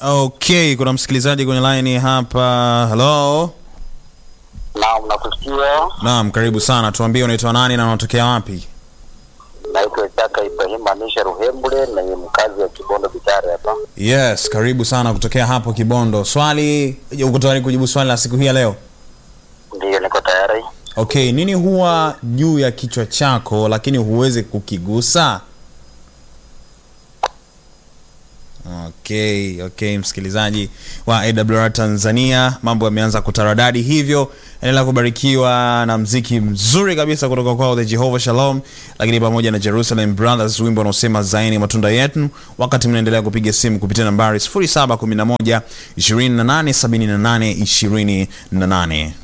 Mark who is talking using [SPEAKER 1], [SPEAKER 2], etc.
[SPEAKER 1] Okay, kuna msikilizaji kwenye line hapa. Hello.
[SPEAKER 2] Naam, nakusikia.
[SPEAKER 1] Naam, karibu sana. Tuambie unaitwa nani na unatokea wapi?
[SPEAKER 2] Naitwa Chaka Ibrahim Anisha Ruhembule na ni mkazi wa Kibondo Bitare hapa.
[SPEAKER 1] Yes, karibu sana kutokea hapo Kibondo. Swali, uko tayari kujibu swali la siku hii ya leo?
[SPEAKER 2] Ndiyo, niko tayari.
[SPEAKER 1] Okay, nini huwa juu ya kichwa chako lakini huwezi kukigusa? Okay, okay, msikilizaji wa AWR Tanzania, mambo yameanza kutaradadi hivyo. Endelea kubarikiwa na mziki mzuri kabisa kutoka kwao The Jehovah Shalom, lakini pamoja na Jerusalem Brothers, wimbo unaosema zaini matunda yetu, wakati mnaendelea kupiga simu kupitia nambari 0711 2878 28.